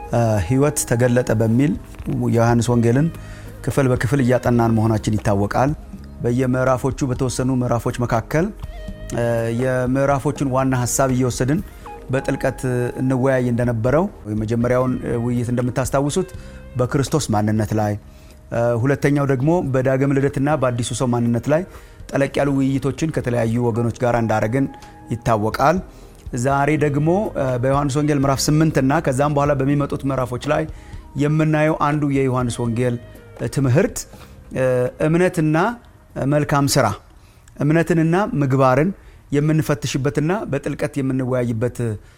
ሕይወት ተገለጠ በሚል የዮሐንስ ወንጌልን ክፍል በክፍል እያጠናን መሆናችን ይታወቃል። በየምዕራፎቹ በተወሰኑ ምዕራፎች መካከል የምዕራፎቹን ዋና ሀሳብ እየወሰድን በጥልቀት እንወያይ እንደነበረው የመጀመሪያውን ውይይት እንደምታስታውሱት በክርስቶስ ማንነት ላይ፣ ሁለተኛው ደግሞ በዳግም ልደትና በአዲሱ ሰው ማንነት ላይ ጠለቅ ያሉ ውይይቶችን ከተለያዩ ወገኖች ጋር እንዳደረግን ይታወቃል። ዛሬ ደግሞ በዮሐንስ ወንጌል ምዕራፍ 8 እና ከዛም በኋላ በሚመጡት ምዕራፎች ላይ የምናየው አንዱ የዮሐንስ ወንጌል ትምህርት እምነትና መልካም ስራ እምነትንና ምግባርን የምንፈትሽበትና በጥልቀት የምንወያይበት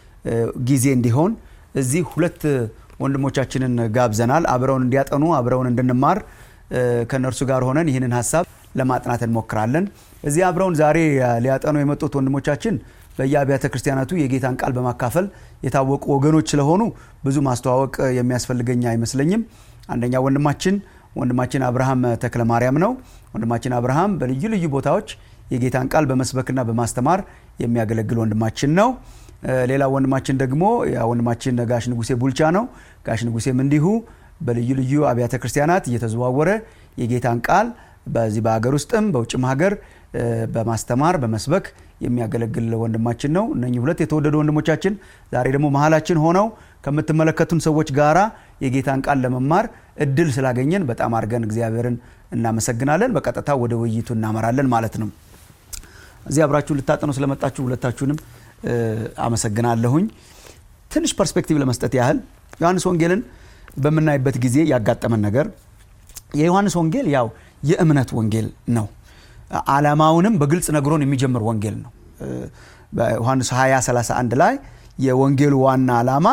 ጊዜ እንዲሆን እዚህ ሁለት ወንድሞቻችንን ጋብዘናል። አብረውን እንዲያጠኑ አብረውን እንድንማር ከእነርሱ ጋር ሆነን ይህንን ሀሳብ ለማጥናት እንሞክራለን። እዚህ አብረውን ዛሬ ሊያጠኑ የመጡት ወንድሞቻችን በየአብያተ ክርስቲያናቱ የጌታን ቃል በማካፈል የታወቁ ወገኖች ስለሆኑ ብዙ ማስተዋወቅ የሚያስፈልገኝ አይመስለኝም። አንደኛ ወንድማችን ወንድማችን አብርሃም ተክለ ማርያም ነው። ወንድማችን አብርሃም በልዩ ልዩ ቦታዎች የጌታን ቃል በመስበክና በማስተማር የሚያገለግል ወንድማችን ነው። ሌላ ወንድማችን ደግሞ ወንድማችን ጋሽ ንጉሴ ቡልቻ ነው። ጋሽ ንጉሴም እንዲሁ በልዩ ልዩ አብያተ ክርስቲያናት እየተዘዋወረ የጌታን ቃል በዚህ በሀገር ውስጥም በውጭም ሀገር በማስተማር በመስበክ የሚያገለግል ወንድማችን ነው። እነኚህ ሁለት የተወደዱ ወንድሞቻችን ዛሬ ደግሞ መሀላችን ሆነው ከምትመለከቱን ሰዎች ጋራ የጌታን ቃል ለመማር እድል ስላገኘን በጣም አድርገን እግዚአብሔርን እናመሰግናለን። በቀጥታ ወደ ውይይቱ እናመራለን ማለት ነው። እዚህ አብራችሁ ልታጠኑ ስለመጣችሁ ሁለታችሁንም አመሰግናለሁኝ። ትንሽ ፐርስፔክቲቭ ለመስጠት ያህል ዮሐንስ ወንጌልን በምናይበት ጊዜ ያጋጠመን ነገር የዮሐንስ ወንጌል ያው የእምነት ወንጌል ነው። ዓላማውንም በግልጽ ነግሮን የሚጀምር ወንጌል ነው። በዮሐንስ 20 31 ላይ የወንጌሉ ዋና ዓላማ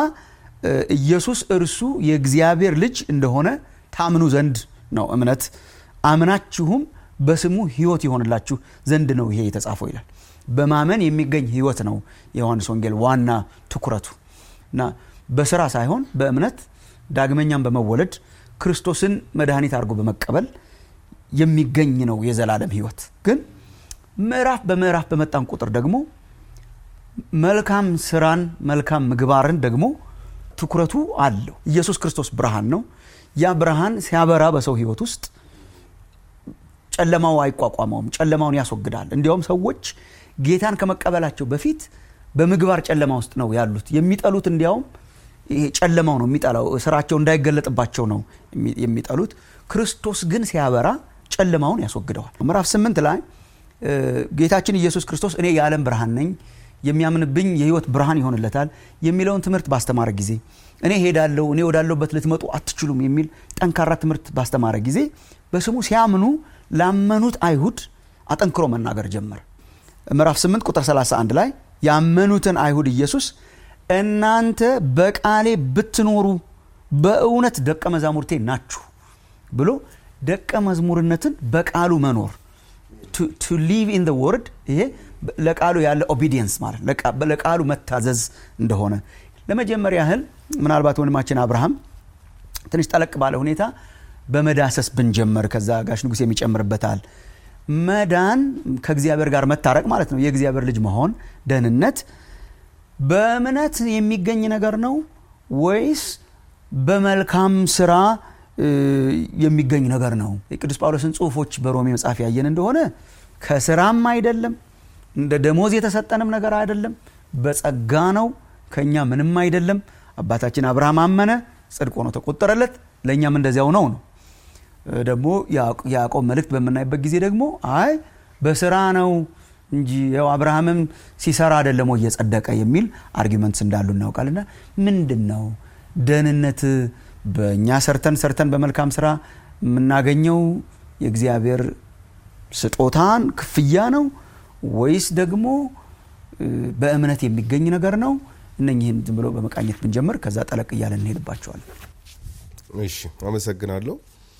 ኢየሱስ እርሱ የእግዚአብሔር ልጅ እንደሆነ ታምኑ ዘንድ ነው። እምነት አምናችሁም በስሙ ሕይወት ይሆንላችሁ ዘንድ ነው ይሄ የተጻፈው ይላል። በማመን የሚገኝ ሕይወት ነው የዮሐንስ ወንጌል ዋና ትኩረቱ እና በስራ ሳይሆን በእምነት ዳግመኛም በመወለድ ክርስቶስን መድኃኒት አድርጎ በመቀበል የሚገኝ ነው የዘላለም ሕይወት። ግን ምዕራፍ በምዕራፍ በመጣን ቁጥር ደግሞ መልካም ስራን መልካም ምግባርን ደግሞ ትኩረቱ አለው። ኢየሱስ ክርስቶስ ብርሃን ነው። ያ ብርሃን ሲያበራ በሰው ሕይወት ውስጥ ጨለማው አይቋቋመውም፣ ጨለማውን ያስወግዳል። እንዲያውም ሰዎች ጌታን ከመቀበላቸው በፊት በምግባር ጨለማ ውስጥ ነው ያሉት። የሚጠሉት እንዲያውም ይሄ ጨለማው ነው የሚጠላው፣ ስራቸው እንዳይገለጥባቸው ነው የሚጠሉት። ክርስቶስ ግን ሲያበራ ጨለማውን ያስወግደዋል። ምዕራፍ ስምንት ላይ ጌታችን ኢየሱስ ክርስቶስ እኔ የዓለም ብርሃን ነኝ የሚያምንብኝ የህይወት ብርሃን ይሆንለታል የሚለውን ትምህርት ባስተማረ ጊዜ እኔ ሄዳለሁ እኔ ወዳለሁበት ልትመጡ አትችሉም የሚል ጠንካራ ትምህርት ባስተማረ ጊዜ በስሙ ሲያምኑ ላመኑት አይሁድ አጠንክሮ መናገር ጀመረ። ምዕራፍ 8 ቁጥር 31 ላይ ያመኑትን አይሁድ ኢየሱስ እናንተ በቃሌ ብትኖሩ በእውነት ደቀ መዛሙርቴ ናችሁ ብሎ ደቀ መዝሙርነትን በቃሉ መኖር ቱ ሊቭ ኢን ዘ ወርድ ይሄ ለቃሉ ያለ ኦቢዲየንስ ማለት ለቃሉ መታዘዝ እንደሆነ ለመጀመሪያ ያህል ምናልባት ወንድማችን አብርሃም ትንሽ ጠለቅ ባለ ሁኔታ በመዳሰስ ብንጀምር ከዛ ጋሽ ንጉሥ የሚጨምርበታል። መዳን ከእግዚአብሔር ጋር መታረቅ ማለት ነው። የእግዚአብሔር ልጅ መሆን ደህንነት በእምነት የሚገኝ ነገር ነው ወይስ በመልካም ስራ የሚገኝ ነገር ነው? የቅዱስ ጳውሎስን ጽሑፎች በሮሜ መጽሐፍ ያየን እንደሆነ ከስራም አይደለም እንደ ደሞዝ የተሰጠንም ነገር አይደለም፣ በጸጋ ነው፣ ከእኛ ምንም አይደለም። አባታችን አብርሃም አመነ፣ ጽድቅ ሆኖ ተቆጠረለት፣ ለእኛም እንደዚያው ነው ነው። ደግሞ የያዕቆብ መልእክት በምናይበት ጊዜ ደግሞ አይ በስራ ነው እንጂ ያው አብርሃምም ሲሰራ አይደለም ወይ የጸደቀ የሚል አርጊመንትስ እንዳሉ እናውቃልና ምንድን ነው ደህንነት? በእኛ ሰርተን ሰርተን በመልካም ስራ የምናገኘው የእግዚአብሔር ስጦታን ክፍያ ነው ወይስ ደግሞ በእምነት የሚገኝ ነገር ነው? እነኝህን ዝም ብሎ በመቃኘት ብንጀምር ከዛ ጠለቅ እያለ እንሄድባቸዋለን። እሺ፣ አመሰግናለሁ።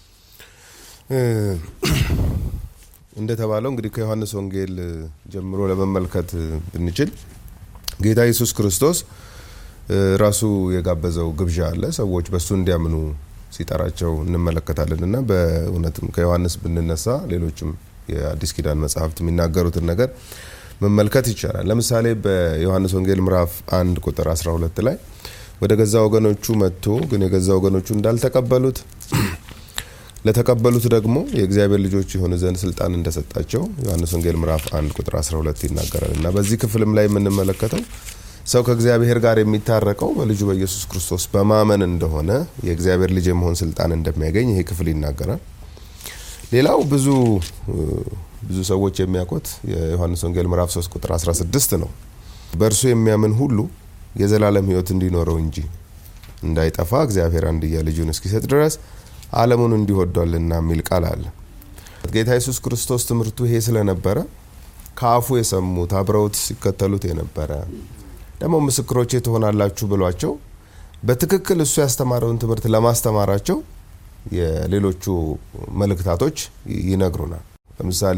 እንደተባለው እንግዲህ ከዮሐንስ ወንጌል ጀምሮ ለመመልከት ብንችል ጌታ ኢየሱስ ክርስቶስ ራሱ የጋበዘው ግብዣ አለ። ሰዎች በእሱ እንዲያምኑ ሲጠራቸው እንመለከታለን እና በእውነትም ከዮሐንስ ብንነሳ ሌሎችም የአዲስ ኪዳን መጽሐፍት የሚናገሩትን ነገር መመልከት ይቻላል። ለምሳሌ በዮሐንስ ወንጌል ምዕራፍ 1 ቁጥር 12 ላይ ወደ ገዛ ወገኖቹ መጥቶ ግን የገዛ ወገኖቹ እንዳልተቀበሉት ለተቀበሉት ደግሞ የእግዚአብሔር ልጆች የሆኑ ዘንድ ስልጣን እንደሰጣቸው ዮሐንስ ወንጌል ምዕራፍ 1 ቁጥር 12 ይናገራል እና በዚህ ክፍልም ላይ የምንመለከተው ሰው ከእግዚአብሔር ጋር የሚታረቀው በልጁ በኢየሱስ ክርስቶስ በማመን እንደሆነ የእግዚአብሔር ልጅ የመሆን ስልጣን እንደሚያገኝ ይሄ ክፍል ይናገራል። ሌላው ብዙ ብዙ ሰዎች የሚያውቁት የዮሐንስ ወንጌል ምዕራፍ 3 ቁጥር 16 ነው። በእርሱ የሚያምን ሁሉ የዘላለም ሕይወት እንዲኖረው እንጂ እንዳይጠፋ እግዚአብሔር አንድያ ልጁን እስኪሰጥ ድረስ ዓለሙን እንዲወዷልና የሚል ቃል አለ። ጌታ ኢየሱስ ክርስቶስ ትምህርቱ ይሄ ስለነበረ ከአፉ የሰሙት አብረውት ሲከተሉት የነበረ ደግሞ ምስክሮቼ ትሆናላችሁ ብሏቸው በትክክል እሱ ያስተማረውን ትምህርት ለማስተማራቸው የሌሎቹ መልእክታቶች ይነግሩናል። ለምሳሌ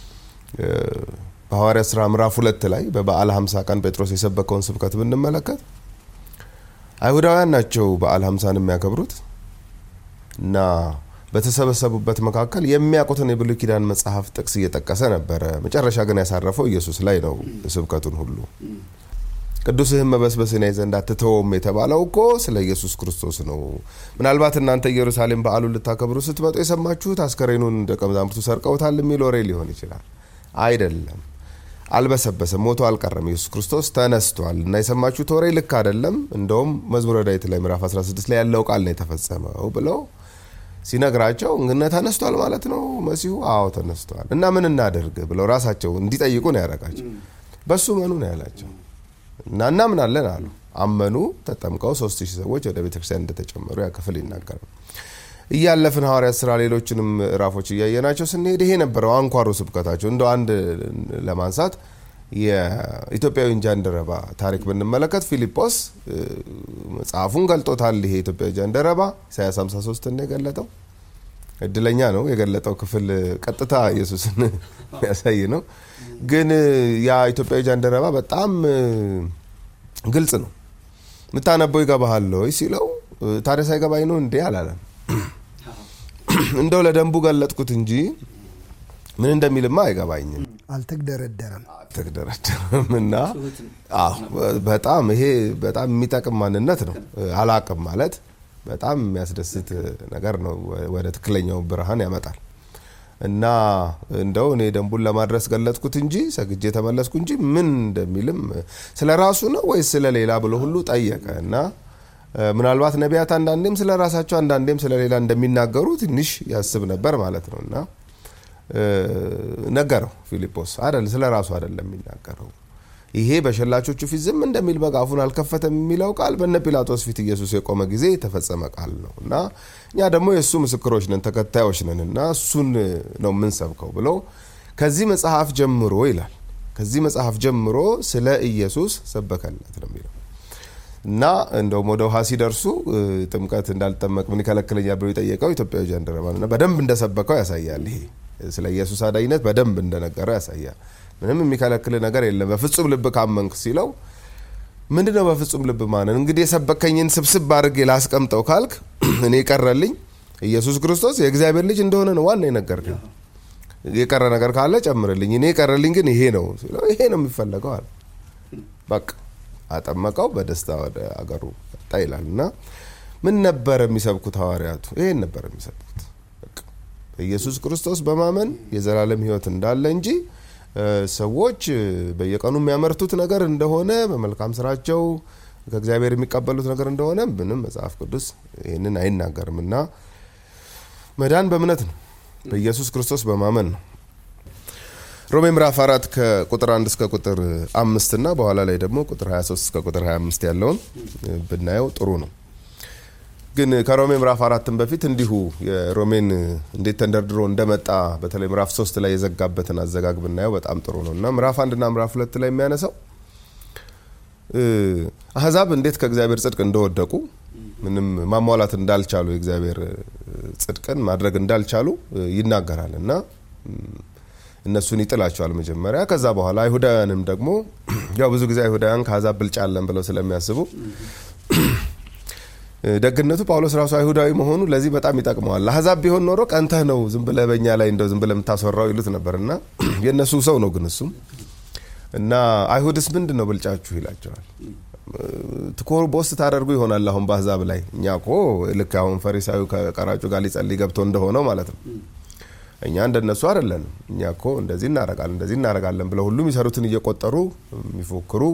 በሐዋርያ ስራ ምዕራፍ ሁለት ላይ በበዓለ ሀምሳ ቀን ጴጥሮስ የሰበከውን ስብከት ብንመለከት አይሁዳውያን ናቸው በዓለ ሀምሳን የሚያከብሩት እና በተሰበሰቡበት መካከል የሚያውቁትን የብሉይ ኪዳን መጽሐፍ ጥቅስ እየጠቀሰ ነበረ። መጨረሻ ግን ያሳረፈው ኢየሱስ ላይ ነው ስብከቱን ሁሉ። ቅዱስህን መበስበስን ያይ ዘንድ አትተወውም የተባለው እኮ ስለ ኢየሱስ ክርስቶስ ነው። ምናልባት እናንተ ኢየሩሳሌም በዓሉን ልታከብሩ ስትመጡ የሰማችሁት አስከሬኑን ደቀ መዛሙርቱ ሰርቀውታል የሚል ወሬ ሊሆን ይችላል። አይደለም። አልበሰበሰም፣ ሞቶ አልቀረም። ኢየሱስ ክርስቶስ ተነስቷል እና የሰማችሁት ወሬ ልክ አይደለም። እንደውም መዝሙረ ዳዊት ላይ ምዕራፍ 16 ላይ ያለው ቃል ነው የተፈጸመው ብለው ሲነግራቸው እንግነ ተነስቷል ማለት ነው መሲሁ? አዎ ተነስቷል። እና ምን እናደርግ ብለው ራሳቸው እንዲጠይቁ ነው ያደረጋቸው። በሱ መኑ ነው ያላቸው እና እናምናለን አሉ። አመኑ። ተጠምቀው ሶስት ሺህ ሰዎች ወደ ቤተክርስቲያን እንደተጨመሩ ያ ክፍል ይናገራል። እያለፍን ሐዋርያት ስራ ሌሎችንም ምዕራፎች እያየናቸው ስንሄድ ይሄ ነበረው አንኳሩ ስብከታቸው። እንደ አንድ ለማንሳት የኢትዮጵያዊ ጃንደረባ ታሪክ ብንመለከት ፊልጶስ መጽሐፉን ገልጦታል። ይሄ ኢትዮጵያዊ ጃንደረባ ኢሳያስ 53 ነው የገለጠው። እድለኛ ነው የገለጠው ክፍል ቀጥታ ኢየሱስን የሚያሳይ ነው። ግን ያ ኢትዮጵያዊ ጃንደረባ በጣም ግልጽ ነው። የምታነበው ይገባሃል ወይ ሲለው ታዲያ ሳይገባኝ ነው እንዴ አላለም። እንደው ለደንቡ ገለጥኩት እንጂ ምን እንደሚልማ አይገባኝም። አልተግደረደረም አልተግደረደረም እና አዎ በጣም ይሄ በጣም የሚጠቅም ማንነት ነው። አላቅም ማለት በጣም የሚያስደስት ነገር ነው። ወደ ትክክለኛው ብርሃን ያመጣል እና እንደው እኔ ደንቡን ለማድረስ ገለጥኩት እንጂ ሰግጄ ተመለስኩ እንጂ ምን እንደሚልም ስለ ራሱ ነው ወይስ ስለ ሌላ ብሎ ሁሉ ጠየቀ እና ምናልባት ነቢያት አንዳንዴም ስለ ራሳቸው አንዳንዴም ስለ ሌላ እንደሚናገሩ ትንሽ ያስብ ነበር ማለት ነው እና ነገረው ፊልጶስ አይደል ስለ ራሱ አይደለም የሚናገረው ይሄ በሸላቾቹ ፊት ዝም እንደሚል በግ አፉን አልከፈተም የሚለው ቃል በነ ጲላጦስ ፊት ኢየሱስ የቆመ ጊዜ የተፈጸመ ቃል ነው እና እኛ ደግሞ የእሱ ምስክሮች ነን ተከታዮች ነን እና እሱን ነው የምንሰብከው ብሎ ከዚህ መጽሐፍ ጀምሮ ይላል ከዚህ መጽሐፍ ጀምሮ ስለ ኢየሱስ ሰበከለት ነው የሚለው እና እንደውም ወደ ውሃ ሲደርሱ ጥምቀት እንዳልጠመቅ ምን ይከለክለኛል ብሎ የጠየቀው ኢትዮጵያዊ ጃንደረባ እና በደንብ እንደሰበከው ያሳያል። ይሄ ስለ ኢየሱስ አዳኝነት በደንብ እንደነገረው ያሳያል። ምንም የሚከለክል ነገር የለም በፍጹም ልብ ካመንክ ሲለው ምንድን ነው በፍጹም ልብ ማነን? እንግዲህ የሰበከኝን ስብስብ አድርጌ ላስቀምጠው ካልክ እኔ የቀረልኝ ኢየሱስ ክርስቶስ የእግዚአብሔር ልጅ እንደሆነ ነው ዋና የነገርከኝ። የቀረ ነገር ካለ ጨምርልኝ። እኔ የቀረልኝ ግን ይሄ ነው ሲለው ይሄ ነው የሚፈለገው አለ። በቃ አጠመቀው፣ በደስታ ወደ አገሩ መጣ ይላል እና ምን ነበር የሚሰብኩት ሐዋርያቱ? ይሄን ነበር የሚሰብኩት በኢየሱስ ክርስቶስ በማመን የዘላለም ሕይወት እንዳለ እንጂ ሰዎች በየቀኑ የሚያመርቱት ነገር እንደሆነ በመልካም ስራቸው ከእግዚአብሔር የሚቀበሉት ነገር እንደሆነ ምንም መጽሐፍ ቅዱስ ይህንን አይናገርም እና መዳን በእምነት ነው፣ በኢየሱስ ክርስቶስ በማመን ነው። ሮሜ ምዕራፍ አራት ከቁጥር አንድ እስከ ቁጥር አምስት እና በኋላ ላይ ደግሞ ቁጥር 23 እስከ ቁጥር 25 ያለውን ብናየው ጥሩ ነው። ግን ከሮሜ ምዕራፍ አራትን በፊት እንዲሁ የሮሜን እንዴት ተንደርድሮ እንደመጣ በተለይ ምዕራፍ ሶስት ላይ የዘጋበትን አዘጋግ ብናየው በጣም ጥሩ ነው እና ምዕራፍ አንድና ምዕራፍ ሁለት ላይ የሚያነሳው አህዛብ እንዴት ከእግዚአብሔር ጽድቅ እንደወደቁ ምንም ማሟላት እንዳልቻሉ የእግዚአብሔር ጽድቅን ማድረግ እንዳልቻሉ ይናገራል እና እነሱን ይጥላቸዋል መጀመሪያ። ከዛ በኋላ አይሁዳውያንም ደግሞ ያው ብዙ ጊዜ አይሁዳውያን ከአሕዛብ ብልጫ አለን ብለው ስለሚያስቡ ደግነቱ ጳውሎስ ራሱ አይሁዳዊ መሆኑ ለዚህ በጣም ይጠቅመዋል። አሕዛብ ቢሆን ኖሮ ቀንተህ ነው ዝም ብለህ በእኛ ላይ እንደው ዝም ብለህ የምታስወራው ይሉት ነበር እና የእነሱ ሰው ነው ግን እሱም እና አይሁድስ ምንድን ነው ብልጫችሁ ይላቸዋል። ትኮር ቦስ ታደርጉ ይሆናል። አሁን በአሕዛብ ላይ እኛ ኮ ልክ አሁን ፈሪሳዊ ከቀራጩ ጋር ሊጸልይ ገብቶ እንደሆነው ማለት ነው። እኛ እንደነሱ አይደለንም። እኛ እኮ እንደዚህ እናረጋለን እንደዚህ እናረጋለን ብለው ሁሉ የሚሰሩትን እየቆጠሩ የሚፎክሩ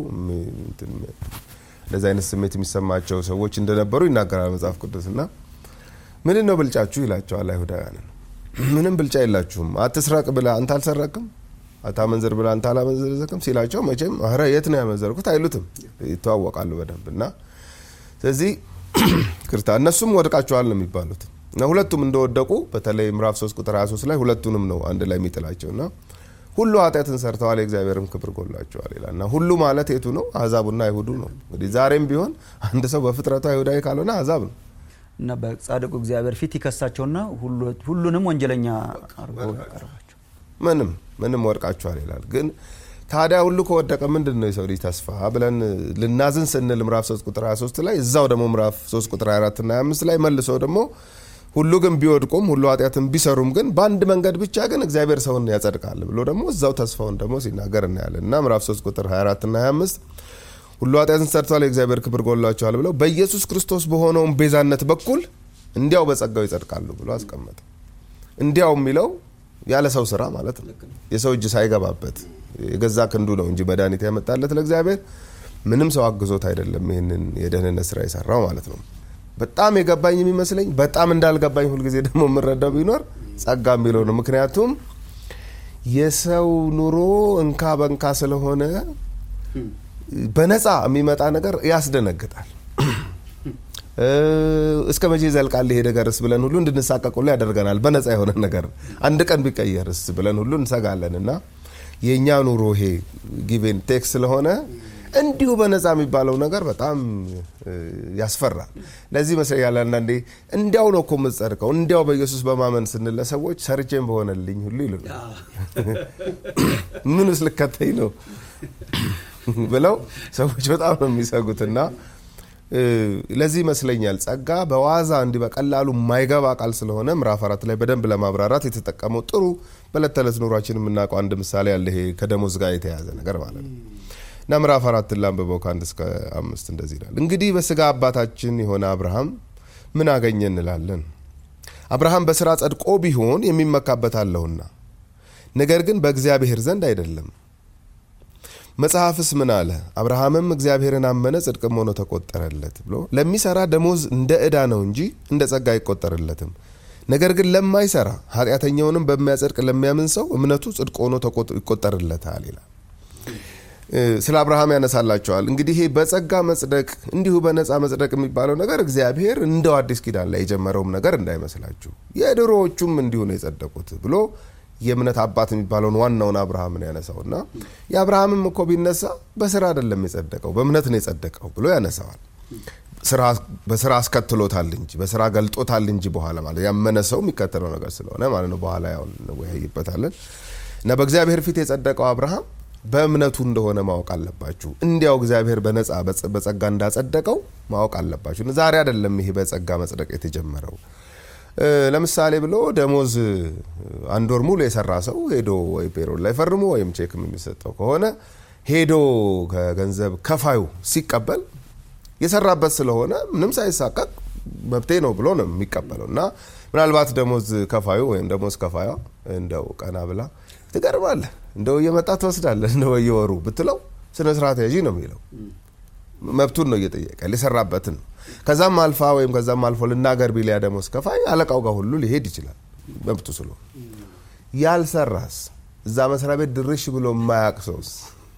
እንደዚህ አይነት ስሜት የሚሰማቸው ሰዎች እንደነበሩ ይናገራል መጽሐፍ ቅዱስ እና ምንድን ነው ብልጫችሁ ይላቸዋል አይሁዳውያንን። ምንም ብልጫ የላችሁም። አትስረቅ ብለህ አንተ አልሰረቅም፣ አታመንዝር ብለህ አንተ አላመንዘርክም ሲላቸው መቼም ኧረ የት ነው ያመንዘርኩት አይሉትም። ይተዋወቃሉ በደንብ እና ስለዚህ ክርታ እነሱም ወድቃቸዋል ነው የሚባሉት እና ሁለቱም እንደወደቁ በተለይ ምዕራፍ 3 ቁጥር 23 ላይ ሁለቱንም ነው አንድ ላይ የሚጥላቸው እና ሁሉ ኃጢአትን ሰርተዋል የእግዚአብሔርም ክብር ጎላቸዋል ይላል እና ሁሉ ማለት የቱ ነው? አሕዛቡና አይሁዱ ነው። እንግዲህ ዛሬም ቢሆን አንድ ሰው በፍጥረቱ አይሁዳዊ ካልሆነ አሕዛብ ነው እና በጻድቁ እግዚአብሔር ፊት ይከሳቸውና ሁሉንም ወንጀለኛ አድርጎ ያቀርባቸው። ምንም ምንም ወድቃችኋል ይላል። ግን ታዲያ ሁሉ ከወደቀ ምንድን ነው የሰው ልጅ ተስፋ ብለን ልናዝን ስንል ምዕራፍ 3 ቁጥር 23 ላይ እዛው ደግሞ ምዕራፍ 3 ቁጥር 24 እና 25 ላይ መልሶ ደግሞ ሁሉ ግን ቢወድቁም ሁሉ ኃጢአትን ቢሰሩም ግን በአንድ መንገድ ብቻ ግን እግዚአብሔር ሰውን ያጸድቃል ብሎ ደግሞ እዛው ተስፋውን ደግሞ ሲናገር እናያለን እና ምዕራፍ 3 ቁጥር 24 እና 25 ሁሉ ኃጢአትን ሰርተዋል የእግዚአብሔር ክብር ጎላቸዋል ብለው በኢየሱስ ክርስቶስ በሆነውን ቤዛነት በኩል እንዲያው በጸጋው ይጸድቃሉ ብሎ አስቀመጠ። እንዲያው የሚለው ያለ ሰው ስራ ማለት ነው። የሰው እጅ ሳይገባበት የገዛ ክንዱ ነው እንጂ መድኃኒት ያመጣለት ለእግዚአብሔር ምንም ሰው አግዞት አይደለም ይህንን የደህንነት ስራ የሰራው ማለት ነው። በጣም የገባኝ የሚመስለኝ በጣም እንዳልገባኝ ሁልጊዜ ደግሞ የምረዳው ቢኖር ጸጋ የሚለው ነው። ምክንያቱም የሰው ኑሮ እንካ በንካ ስለሆነ በነፃ የሚመጣ ነገር ያስደነግጣል። እስከ መቼ ይዘልቃል ይሄ ነገርስ ብለን ሁሉ እንድንሳቀቅ ሁሉ ያደርገናል። በነፃ የሆነ ነገር አንድ ቀን ቢቀየርስ ብለን ሁሉ እንሰጋለን እና የእኛ ኑሮ ይሄ ጊቬን ቴክስ ስለሆነ እንዲሁ በነፃ የሚባለው ነገር በጣም ያስፈራል። ለዚህ መስለኛል አንዳንዴ እንዲያው ነው እኮ የምጸድቀው እንዲያው በኢየሱስ በማመን ስንለ ሰዎች ሰርቼም በሆነልኝ ሁሉ ይሉ ምንስ ልከተኝ ነው ብለው ሰዎች በጣም ነው የሚሰጉትና ለዚህ ይመስለኛል ጸጋ በዋዛ እንዲህ በቀላሉ የማይገባ ቃል ስለሆነ ምዕራፍ አራት ላይ በደንብ ለማብራራት የተጠቀመው ጥሩ በዕለት ተዕለት ኑሯችን የምናውቀው አንድ ምሳሌ ያለ ይሄ ከደሞዝ ጋር የተያያዘ ነገር ማለት ነው እና ምዕራፍ አራትን ላንብበው ከአንድ እስከ አምስት እንደዚህ ይላል። እንግዲህ በስጋ አባታችን የሆነ አብርሃም ምን አገኘ እንላለን? አብርሃም በስራ ጸድቆ ቢሆን የሚመካበት አለውና፣ ነገር ግን በእግዚአብሔር ዘንድ አይደለም። መጽሐፍስ ምን አለ? አብርሃምም እግዚአብሔርን አመነ ጽድቅም ሆኖ ተቆጠረለት ብሎ ለሚሰራ ደሞዝ እንደ ዕዳ ነው እንጂ እንደ ጸጋ አይቆጠርለትም። ነገር ግን ለማይሰራ ኃጢአተኛውንም በሚያጸድቅ ለሚያምን ሰው እምነቱ ጽድቅ ሆኖ ይቆጠርለታል ይላል። ስለ አብርሃም ያነሳላቸዋል። እንግዲህ ይሄ በጸጋ መጽደቅ እንዲሁ በነፃ መጽደቅ የሚባለው ነገር እግዚአብሔር እንደው አዲስ ኪዳን ላይ የጀመረውም ነገር እንዳይመስላችሁ የድሮዎቹም እንዲሁ ነው የጸደቁት ብሎ የእምነት አባት የሚባለውን ዋናውን አብርሃምን ያነሳው እና የአብርሃምም እኮ ቢነሳ በስራ አይደለም የጸደቀው በእምነት ነው የጸደቀው ብሎ ያነሳዋል። በስራ አስከትሎታል እንጂ በስራ ገልጦታል እንጂ በኋላ ማለት ያመነ ሰው የሚከተለው ነገር ስለሆነ ማለት ነው። በኋላ ያው እንወያይበታለን እና በእግዚአብሔር ፊት የጸደቀው አብርሃም በእምነቱ እንደሆነ ማወቅ አለባችሁ። እንዲያው እግዚአብሔር በነፃ በጸጋ እንዳጸደቀው ማወቅ አለባችሁ። ዛሬ አይደለም ይሄ በጸጋ መጽደቅ የተጀመረው። ለምሳሌ ብሎ ደሞዝ አንድ ወር ሙሉ የሰራ ሰው ሄዶ ወይ ፔሮል ላይ ፈርሞ ወይም ቼክም የሚሰጠው ከሆነ ሄዶ ከገንዘብ ከፋዩ ሲቀበል የሰራበት ስለሆነ ምንም ሳይሳቀቅ መብቴ ነው ብሎ ነው የሚቀበለው እና ምናልባት ደሞዝ ከፋዩ ወይም ደሞዝ ከፋዩ እንደው ቀና ብላ ትገርማለህ እንደው እየመጣ ትወስዳለህ እንደ በየወሩ ብትለው ስነ ስርዓት ያዢ ነው የሚለው። መብቱን ነው እየጠየቀ የሰራበትን ነው። ከዛም አልፋ ወይም ከዛም አልፎ ልናገር ቢሊያ ደሞዝ ከፋይ አለቃው ጋር ሁሉ ሊሄድ ይችላል መብቱ ስለሆነ። ያልሰራስ እዛ መስሪያ ቤት ድርሽ ብሎ የማያቅ ሰውስ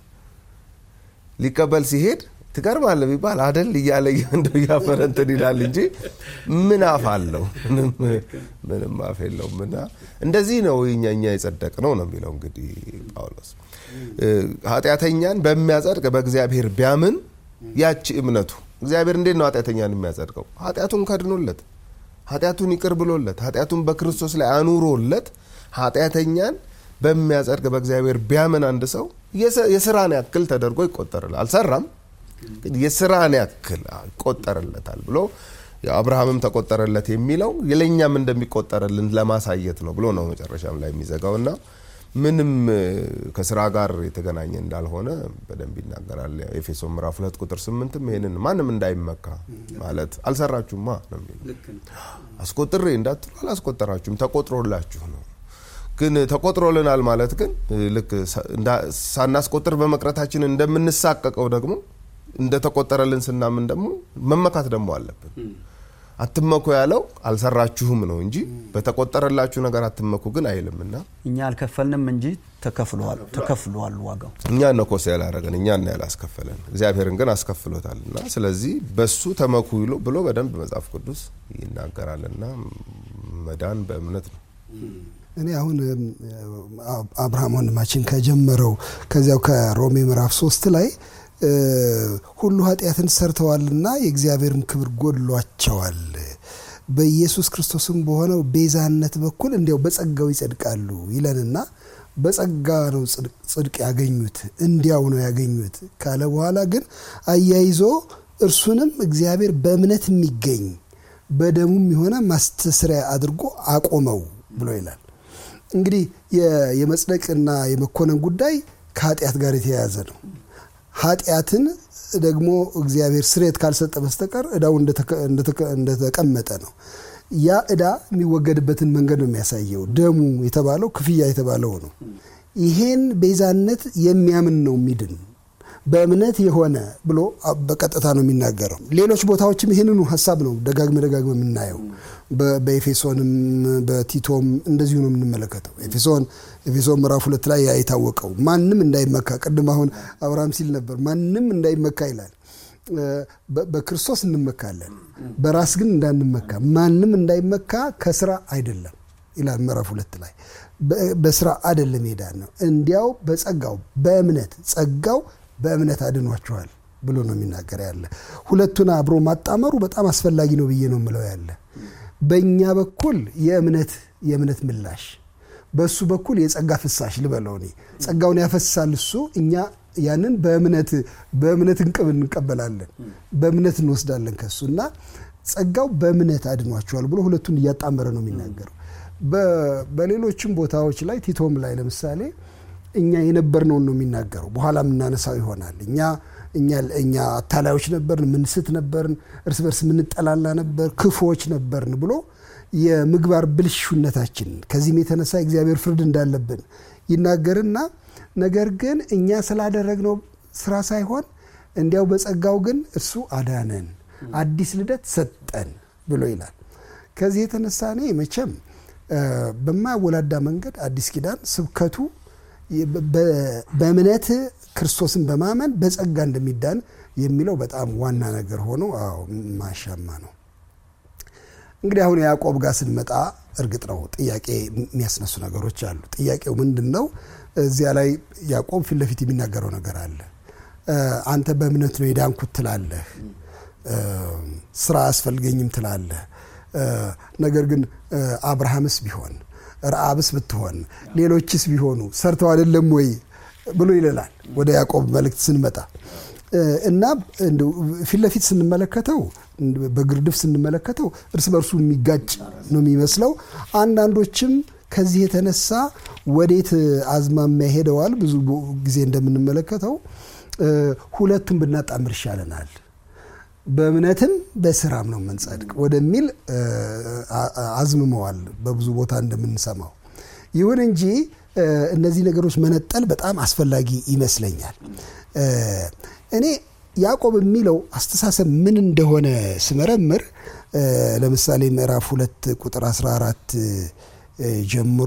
ሊቀበል ሲሄድ ትገርማለህ ቢባል አደል እያለ እንደው እያፈረ እንትን ይላል እንጂ ምን አፍ አለው? ምንም አፍ የለውም። እና እንደዚህ ነው እኛ እኛ የጸደቅ ነው ነው የሚለው እንግዲህ ጳውሎስ ኃጢአተኛን በሚያጸድቅ በእግዚአብሔር ቢያምን ያቺ እምነቱ እግዚአብሔር እንዴት ነው ኃጢአተኛን የሚያጸድቀው? ኃጢአቱን ከድኖለት፣ ኃጢአቱን ይቅር ብሎለት፣ ኃጢአቱን በክርስቶስ ላይ አኑሮለት ኃጢአተኛን በሚያጸድቅ በእግዚአብሔር ቢያምን አንድ ሰው የስራን ያክል ተደርጎ ይቆጠርል አልሰራም የስራን ያክል ይቆጠርለታል ብሎ አብርሃምም ተቆጠረለት የሚለው ለእኛም እንደሚቆጠርልን ለማሳየት ነው ብሎ ነው መጨረሻም ላይ የሚዘጋው እና ምንም ከስራ ጋር የተገናኘ እንዳልሆነ በደንብ ይናገራል። ኤፌሶን ምዕራፍ ሁለት ቁጥር ስምንትም ይሄንን ማንም እንዳይመካ ማለት አልሰራችሁማ ነው የሚለው። አስቆጥሬ እንዳትሉ አላስቆጠራችሁም፣ ተቆጥሮላችሁ ነው። ግን ተቆጥሮልናል ማለት ግን ልክ ሳናስቆጥር በመቅረታችን እንደምንሳቀቀው ደግሞ እንደተቆጠረልን ስናምን ደግሞ መመካት ደግሞ አለብን። አትመኩ ያለው አልሰራችሁም ነው እንጂ በተቆጠረላችሁ ነገር አትመኩ ግን አይልምና እኛ አልከፈልንም እንጂ ተከፍሏል ተከፍሏል ዋጋው እኛ ነው ኮስ ያላረገን እኛ ነው ያላስከፈለን እግዚአብሔርን ግን አስከፍሎታል እና ስለዚህ በሱ ተመኩ ይሎ ብሎ በደንብ መጽሐፍ ቅዱስ ይናገራልና መዳን በእምነት ነው እኔ አሁን አብርሃም ወንድማችን ከጀመረው ከዚያው ከሮሜ ምዕራፍ ሶስት ላይ ሁሉ ኃጢአትን ሰርተዋልና የእግዚአብሔርም ክብር ጎድሏቸዋል በኢየሱስ ክርስቶስም በሆነው ቤዛነት በኩል እንዲያው በጸጋው ይጸድቃሉ ይለንና በጸጋ ነው ጽድቅ ያገኙት እንዲያው ነው ያገኙት ካለ በኋላ ግን አያይዞ እርሱንም እግዚአብሔር በእምነት የሚገኝ በደሙም የሆነ ማስተስሪያ አድርጎ አቆመው ብሎ ይላል። እንግዲህ የመጽደቅና የመኮነን ጉዳይ ከኃጢአት ጋር የተያያዘ ነው። ኃጢአትን ደግሞ እግዚአብሔር ስሬት ካልሰጠ በስተቀር እዳው እንደተቀመጠ ነው። ያ እዳ የሚወገድበትን መንገድ ነው የሚያሳየው። ደሙ የተባለው ክፍያ የተባለው ነው። ይሄን ቤዛነት የሚያምን ነው የሚድን በእምነት የሆነ ብሎ በቀጥታ ነው የሚናገረው። ሌሎች ቦታዎችም ይህንኑ ሀሳብ ነው ደጋግመ ደጋግመ የምናየው። በኤፌሶንም በቲቶም እንደዚሁ ነው የምንመለከተው። ኤፌሶን ኤፌሶን ምዕራፍ ሁለት ላይ ያ የታወቀው ማንም እንዳይመካ ቅድም አሁን አብርሃም ሲል ነበር ማንም እንዳይመካ ይላል። በክርስቶስ እንመካለን፣ በራስ ግን እንዳንመካ። ማንም እንዳይመካ ከስራ አይደለም ይላል ምዕራፍ ሁለት ላይ በስራ አይደለም ሄዳን ነው እንዲያው በጸጋው በእምነት ጸጋው በእምነት አድኗችኋል ብሎ ነው የሚናገር ያለ። ሁለቱን አብሮ ማጣመሩ በጣም አስፈላጊ ነው ብዬ ነው የምለው ያለ። በእኛ በኩል የእምነት የእምነት ምላሽ፣ በእሱ በኩል የጸጋ ፍሳሽ ልበለው እኔ ጸጋውን ያፈሳል እሱ፣ እኛ ያንን በእምነት በእምነት እንቅብ እንቀበላለን፣ በእምነት እንወስዳለን ከሱ እና ጸጋው በእምነት አድኗችኋል ብሎ ሁለቱን እያጣመረ ነው የሚናገረው። በሌሎችም ቦታዎች ላይ ቲቶም ላይ ለምሳሌ እኛ የነበርነውን ነው የሚናገረው። በኋላ የምናነሳው ይሆናል። እኛ እኛ አታላዮች ነበርን፣ ምንስት ነበርን፣ እርስ በርስ የምንጠላላ ነበር፣ ክፉዎች ነበርን ብሎ የምግባር ብልሹነታችን ከዚህም የተነሳ እግዚአብሔር ፍርድ እንዳለብን ይናገርና ነገር ግን እኛ ስላደረግነው ስራ ሳይሆን እንዲያው በጸጋው ግን እርሱ አዳነን፣ አዲስ ልደት ሰጠን ብሎ ይላል። ከዚህ የተነሳ እኔ መቼም በማያወላዳ መንገድ አዲስ ኪዳን ስብከቱ በእምነት ክርስቶስን በማመን በጸጋ እንደሚዳን የሚለው በጣም ዋና ነገር ሆኖ አዎ ማሻማ ነው። እንግዲህ አሁን ያዕቆብ ጋር ስንመጣ እርግጥ ነው ጥያቄ የሚያስነሱ ነገሮች አሉ። ጥያቄው ምንድን ነው? እዚያ ላይ ያዕቆብ ፊት ለፊት የሚናገረው ነገር አለ። አንተ በእምነት ነው የዳንኩት ትላለህ፣ ስራ አያስፈልገኝም ትላለህ። ነገር ግን አብርሃምስ ቢሆን ረአብስ ብትሆን ሌሎችስ ቢሆኑ ሰርተው አይደለም ወይ ብሎ ይለናል። ወደ ያዕቆብ መልእክት ስንመጣ እና ፊት ለፊት ስንመለከተው በግርድፍ ስንመለከተው እርስ በርሱ የሚጋጭ ነው የሚመስለው። አንዳንዶችም ከዚህ የተነሳ ወዴት አዝማሚያ ሄደዋል። ብዙ ጊዜ እንደምንመለከተው ሁለቱም ብናጣምር ይሻለናል በእምነትም በስራም ነው የምንጸድቅ ወደሚል አዝምመዋል በብዙ ቦታ እንደምንሰማው። ይሁን እንጂ እነዚህ ነገሮች መነጠል በጣም አስፈላጊ ይመስለኛል። እኔ ያዕቆብ የሚለው አስተሳሰብ ምን እንደሆነ ስመረምር ለምሳሌ ምዕራፍ ሁለት ቁጥር 14 ጀምሮ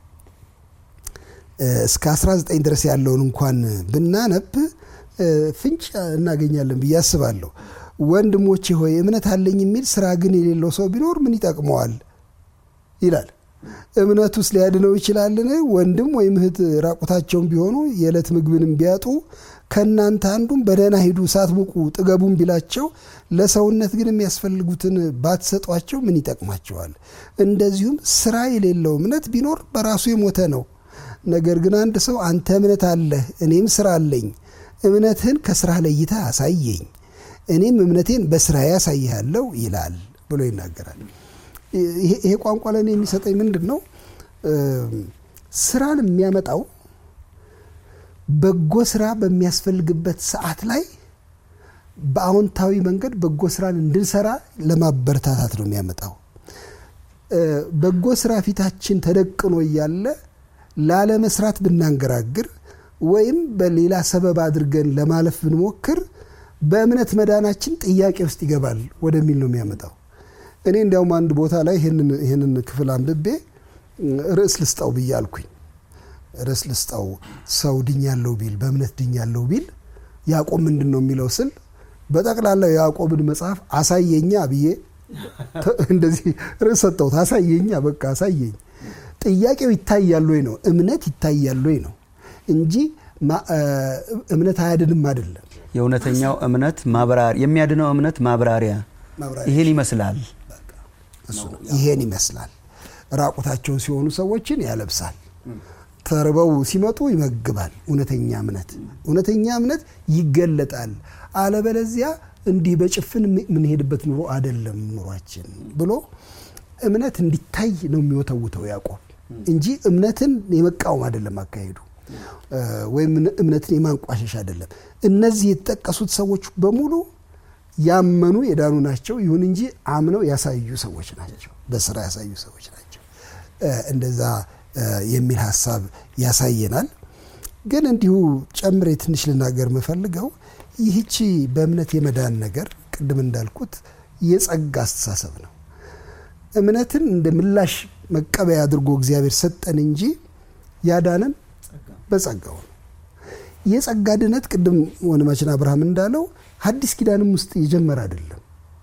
እስከ 19 ድረስ ያለውን እንኳን ብናነብ ፍንጭ እናገኛለን ብዬ አስባለሁ። ወንድሞቼ ሆይ እምነት አለኝ የሚል ስራ ግን የሌለው ሰው ቢኖር ምን ይጠቅመዋል? ይላል። እምነቱስ ሊያድነው ይችላልን? ወንድም ወይም እህት ራቁታቸውን ቢሆኑ የዕለት ምግብንም ቢያጡ ከእናንተ አንዱም በደህና ሂዱ ሳትሞቁ ጥገቡም ቢላቸው ለሰውነት ግን የሚያስፈልጉትን ባትሰጧቸው ምን ይጠቅማቸዋል? እንደዚሁም ስራ የሌለው እምነት ቢኖር በራሱ የሞተ ነው። ነገር ግን አንድ ሰው አንተ እምነት አለህ፣ እኔም ስራ አለኝ፣ እምነትህን ከስራ ለይተህ አሳየኝ እኔም እምነቴን በስራ ያሳይሃለሁ ይላል ብሎ ይናገራል። ይሄ ቋንቋ ለእኔ የሚሰጠኝ ምንድን ነው? ስራን የሚያመጣው በጎ ስራ በሚያስፈልግበት ሰዓት ላይ በአዎንታዊ መንገድ በጎ ስራን እንድንሰራ ለማበረታታት ነው የሚያመጣው። በጎ ስራ ፊታችን ተደቅኖ እያለ ላለመስራት ብናንገራግር ወይም በሌላ ሰበብ አድርገን ለማለፍ ብንሞክር በእምነት መዳናችን ጥያቄ ውስጥ ይገባል ወደሚል ነው የሚያመጣው። እኔ እንዲያውም አንድ ቦታ ላይ ይህንን ክፍል አንብቤ ርዕስ ልስጠው ብዬ አልኩኝ። ርዕስ ልስጠው ሰው ድኛለው ቢል በእምነት ድኛለው ቢል ያዕቆብ ምንድን ነው የሚለው ስል በጠቅላላው የያዕቆብን መጽሐፍ አሳየኛ ብዬ እንደዚህ ርዕስ ሰጠሁት። አሳየኛ በቃ አሳየኝ። ጥያቄው ይታያል ወይ ነው እምነት ይታያል ወይ ነው እንጂ እምነት አያድንም አይደለም። የእውነተኛው እምነት ማብራሪያ የሚያድነው እምነት ማብራሪያ ይሄን ይመስላል። ይሄን ይመስላል። ራቁታቸውን ሲሆኑ ሰዎችን ያለብሳል። ተርበው ሲመጡ ይመግባል። እውነተኛ እምነት እውነተኛ እምነት ይገለጣል። አለበለዚያ እንዲህ በጭፍን የምንሄድበት ኑሮ አይደለም ኑሯችን ብሎ እምነት እንዲታይ ነው የሚወተውተው ያዕቆብ እንጂ እምነትን የመቃወም አይደለም አካሄዱ ወይም እምነትን የማንቋሸሽ አይደለም። እነዚህ የተጠቀሱት ሰዎች በሙሉ ያመኑ የዳኑ ናቸው። ይሁን እንጂ አምነው ያሳዩ ሰዎች ናቸው። በስራ ያሳዩ ሰዎች ናቸው። እንደዛ የሚል ሀሳብ ያሳየናል። ግን እንዲሁ ጨምሬ ትንሽ ልናገር የምፈልገው ይህቺ በእምነት የመዳን ነገር ቅድም እንዳልኩት የጸጋ አስተሳሰብ ነው። እምነትን እንደ ምላሽ መቀበያ አድርጎ እግዚአብሔር ሰጠን እንጂ ያዳነን በጸጋው ነው። የጸጋ ድነት ቅድም ወንድማችን አብርሃም እንዳለው ሐዲስ ኪዳንም ውስጥ የጀመረ አይደለም።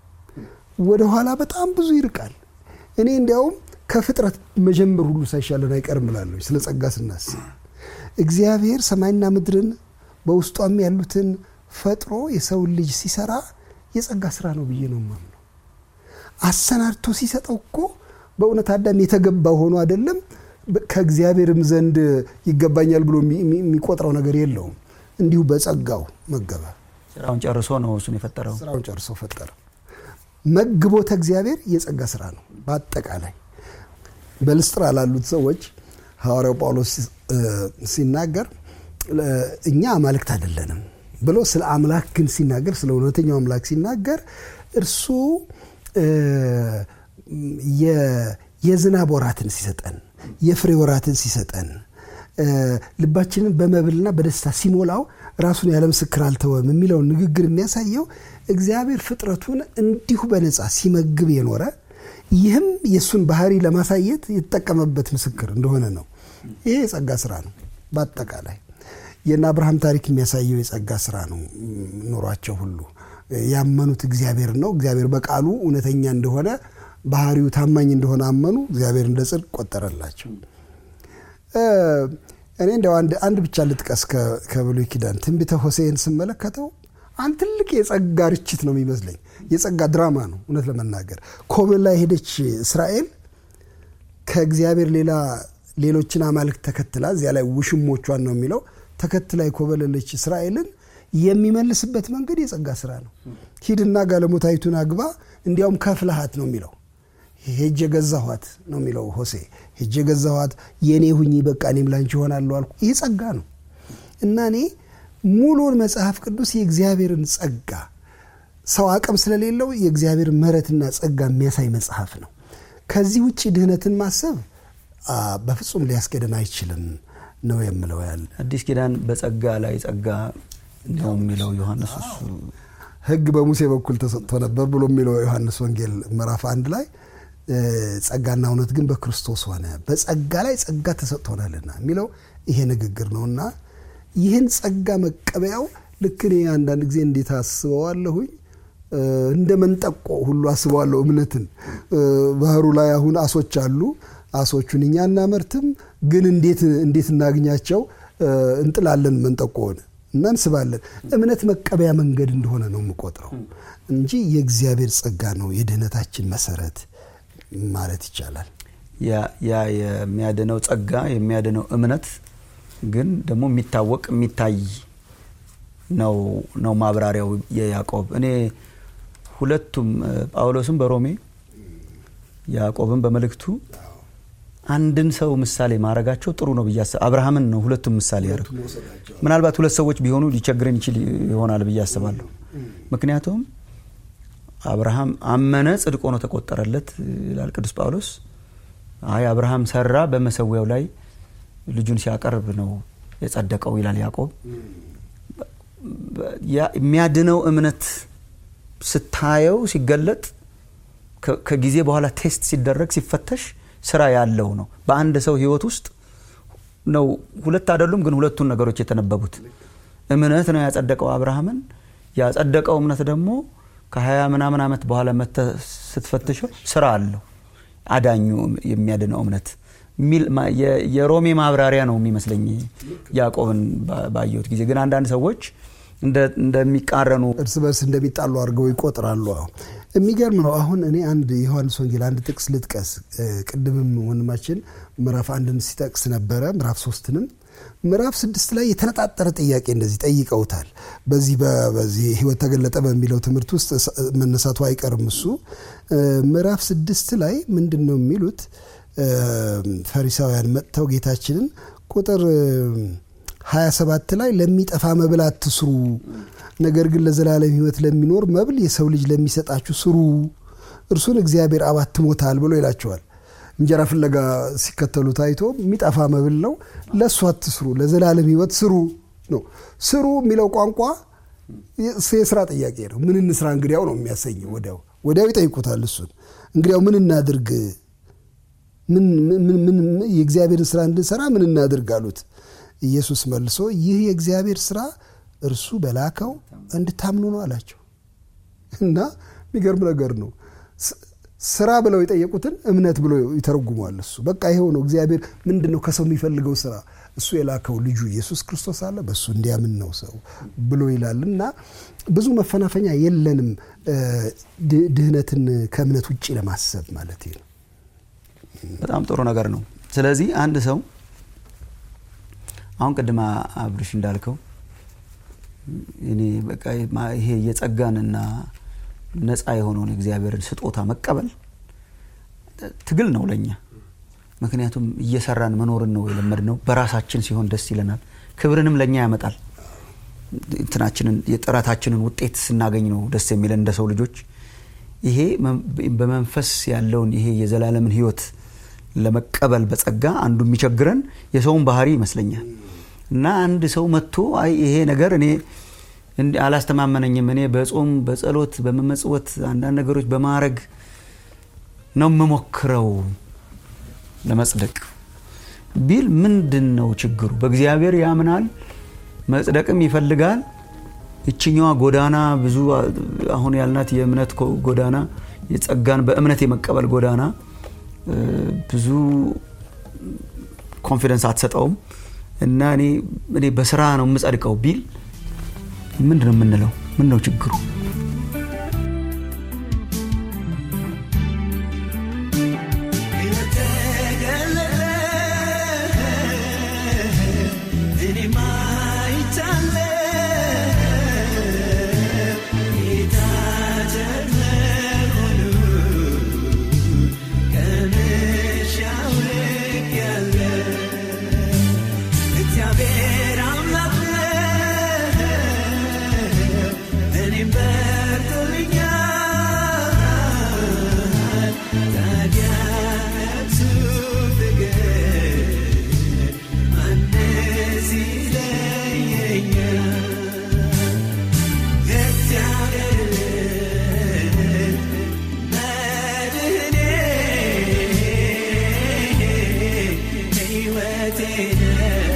ወደኋላ በጣም ብዙ ይርቃል። እኔ እንዲያውም ከፍጥረት መጀመር ሁሉ ሳይሻለን አይቀርም እላለሁ ስለ ጸጋ ስናስብ እግዚአብሔር ሰማይና ምድርን በውስጧም ያሉትን ፈጥሮ የሰውን ልጅ ሲሰራ የጸጋ ስራ ነው ብዬ ነው የማምነው። አሰናድቶ ሲሰጠው እኮ በእውነት አዳም የተገባ ሆኖ አይደለም ከእግዚአብሔርም ዘንድ ይገባኛል ብሎ የሚቆጥረው ነገር የለውም። እንዲሁ በጸጋው መገበ። ስራውን ጨርሶ ነው እሱን የፈጠረው። ስራውን ጨርሶ ፈጠረ። መግቦተ እግዚአብሔር የጸጋ ስራ ነው። በአጠቃላይ በልስጥራ ላሉት ሰዎች ሐዋርያው ጳውሎስ ሲናገር እኛ አማልክት አይደለንም ብሎ ስለ አምላክ ግን ሲናገር ስለ እውነተኛው አምላክ ሲናገር እርሱ የዝናብ ወራትን ሲሰጠን የፍሬ ወራትን ሲሰጠን ልባችንን በመብልና በደስታ ሲሞላው ራሱን ያለ ምስክር አልተወም የሚለውን ንግግር የሚያሳየው እግዚአብሔር ፍጥረቱን እንዲሁ በነፃ ሲመግብ የኖረ ይህም የእሱን ባህሪ ለማሳየት የተጠቀመበት ምስክር እንደሆነ ነው። ይሄ የጸጋ ስራ ነው። በአጠቃላይ የእነ አብርሃም ታሪክ የሚያሳየው የጸጋ ስራ ነው። ኑሯቸው ሁሉ ያመኑት እግዚአብሔር ነው። እግዚአብሔር በቃሉ እውነተኛ እንደሆነ ባህሪው ታማኝ እንደሆነ አመኑ። እግዚአብሔር እንደ ጽድቅ ቆጠረላቸው። እኔ እንደው አንድ ብቻ ልጥቀስ ከብሉይ ኪዳን ትንቢተ ሆሴዕን ስመለከተው አንድ ትልቅ የጸጋ ርችት ነው የሚመስለኝ። የጸጋ ድራማ ነው እውነት ለመናገር ኮብልላ የሄደች እስራኤል ከእግዚአብሔር ሌላ ሌሎችን አማልክት ተከትላ እዚያ ላይ ውሽሞቿን ነው የሚለው ተከትላ የኮበለለች እስራኤልን የሚመልስበት መንገድ የጸጋ ስራ ነው። ሂድና ጋለሞታይቱን አግባ፣ እንዲያውም ከፍልሃት ነው የሚለው ሄጄ ገዛኋት ነው የሚለው ሆሴ ሄጄ ገዛኋት የእኔ ሁኚ በቃ እኔም ላንቺ እሆናለሁ አልኩ። ይህ ጸጋ ነው እና እኔ ሙሉውን መጽሐፍ ቅዱስ የእግዚአብሔርን ጸጋ ሰው አቅም ስለሌለው የእግዚአብሔር ምሕረትና ጸጋ የሚያሳይ መጽሐፍ ነው። ከዚህ ውጭ ድህነትን ማሰብ በፍጹም ሊያስገደን አይችልም ነው የምለው። ያለ አዲስ ኪዳን በጸጋ ላይ ጸጋ ነው የሚለው ዮሐንስ እሱ ሕግ በሙሴ በኩል ተሰጥቶ ነበር ብሎ የሚለው ዮሐንስ ወንጌል ምዕራፍ አንድ ላይ ጸጋና እውነት ግን በክርስቶስ ሆነ፣ በጸጋ ላይ ጸጋ ተሰጥቶናልና የሚለው ይሄ ንግግር ነው እና ይህን ጸጋ መቀበያው ልክ እኔ አንዳንድ ጊዜ እንዴት አስበዋለሁኝ እንደ መንጠቆ ሁሉ አስበዋለሁ። እምነትን ባህሩ ላይ አሁን አሶች አሉ። አሶቹን እኛ እናመርትም፣ ግን እንዴት እናግኛቸው? እንጥላለን መንጠቆውን እና እንስባለን። እምነት መቀበያ መንገድ እንደሆነ ነው የምቆጥረው እንጂ የእግዚአብሔር ጸጋ ነው የድህነታችን መሰረት ማለት ይቻላል። ያ የሚያድነው ጸጋ የሚያድነው እምነት ግን ደግሞ የሚታወቅ የሚታይ ነው ነው ማብራሪያው የያዕቆብ እኔ ሁለቱም ጳውሎስም በሮሜ ያዕቆብም በመልእክቱ አንድን ሰው ምሳሌ ማድረጋቸው ጥሩ ነው ብዬ አስብ አብርሃምን ነው ሁለቱም ምሳሌ ያደርጉ ምናልባት ሁለት ሰዎች ቢሆኑ ሊቸግረን ይችል ይሆናል ብዬ አስባለሁ ምክንያቱም አብርሃም አመነ ጽድቅ ሆኖ ተቆጠረለት ይላል ቅዱስ ጳውሎስ አይ አብርሃም ሰራ በመሰዊያው ላይ ልጁን ሲያቀርብ ነው የጸደቀው ይላል ያዕቆብ የሚያድነው እምነት ስታየው ሲገለጥ ከጊዜ በኋላ ቴስት ሲደረግ ሲፈተሽ ስራ ያለው ነው በአንድ ሰው ህይወት ውስጥ ነው ሁለት አይደሉም ግን ሁለቱን ነገሮች የተነበቡት እምነት ነው ያጸደቀው አብርሃምን ያጸደቀው እምነት ደግሞ ከሀያ ምናምን ዓመት በኋላ መተ ስትፈትሸው ስራ አለው አዳኙ የሚያድነው እምነት የሮሜ ማብራሪያ ነው የሚመስለኝ ያዕቆብን ባየሁት ጊዜ ግን አንዳንድ ሰዎች እንደሚቃረኑ እርስ በርስ እንደሚጣሉ አድርገው ይቆጥራሉ የሚገርም ነው አሁን እኔ አንድ የዮሐንስ ወንጌል አንድ ጥቅስ ልጥቀስ ቅድምም ወንድማችን ምዕራፍ አንድን ሲጠቅስ ነበረ ምዕራፍ ሶስትንም ምዕራፍ ስድስት ላይ የተነጣጠረ ጥያቄ እንደዚህ ጠይቀውታል በዚህ በዚህ ህይወት ተገለጠ በሚለው ትምህርት ውስጥ መነሳቱ አይቀርም እሱ ምዕራፍ ስድስት ላይ ምንድን ነው የሚሉት ፈሪሳውያን መጥተው ጌታችንን ቁጥር 27 ላይ ለሚጠፋ መብል አትስሩ ነገር ግን ለዘላለም ህይወት ለሚኖር መብል የሰው ልጅ ለሚሰጣችሁ ስሩ እርሱን እግዚአብሔር አብ አትሞታል ብሎ ይላቸዋል እንጀራ ፍለጋ ሲከተሉ ታይቶ የሚጠፋ መብል ነው ለእሱ አትስሩ ለዘላለም ህይወት ስሩ ነው ስሩ የሚለው ቋንቋ የስራ ጥያቄ ነው ምን እንስራ እንግዲያው ነው የሚያሰኘው ወዲያው ወዲያው ይጠይቁታል እሱን እንግዲያው ምን እናድርግ የእግዚአብሔርን ስራ እንድንሰራ ምን እናድርግ አሉት ኢየሱስ መልሶ ይህ የእግዚአብሔር ስራ እርሱ በላከው እንድታምኑ ነው አላቸው እና የሚገርም ነገር ነው ስራ ብለው የጠየቁትን እምነት ብሎ ይተረጉሟል እሱ በቃ ይኸው ነው እግዚአብሔር ምንድን ነው ከሰው የሚፈልገው ስራ እሱ የላከው ልጁ ኢየሱስ ክርስቶስ አለ በእሱ እንዲያምን ነው ሰው ብሎ ይላል እና ብዙ መፈናፈኛ የለንም ድህነትን ከእምነት ውጭ ለማሰብ ማለት ነው በጣም ጥሩ ነገር ነው ስለዚህ አንድ ሰው አሁን ቅድማ አብርሽ እንዳልከው እኔ በቃ ይሄ የጸጋንና ነፃ የሆነውን እግዚአብሔርን ስጦታ መቀበል ትግል ነው ለኛ ምክንያቱም እየሰራን መኖርን ነው የለመድ ነው በራሳችን ሲሆን ደስ ይለናል ክብርንም ለእኛ ያመጣል እንትናችንን የጥረታችንን ውጤት ስናገኝ ነው ደስ የሚለን እንደ ሰው ልጆች ይሄ በመንፈስ ያለውን ይሄ የዘላለምን ህይወት ለመቀበል በጸጋ አንዱ የሚቸግረን የሰውን ባህሪ ይመስለኛል እና አንድ ሰው መጥቶ አይ ይሄ ነገር እኔ አላስተማመነኝም እኔ በጾም በጸሎት በመመጽወት አንዳንድ ነገሮች በማድረግ ነው የምሞክረው ለመጽደቅ ቢል ምንድን ነው ችግሩ በእግዚአብሔር ያምናል መጽደቅም ይፈልጋል ይችኛዋ ጎዳና ብዙ አሁን ያልናት የእምነት ጎዳና የጸጋን በእምነት የመቀበል ጎዳና ብዙ ኮንፊደንስ አትሰጠውም እና እኔ በስራ ነው የምጸድቀው ቢል ምንድን ነው የምንለው ምን ነው ችግሩ ሕይወቴ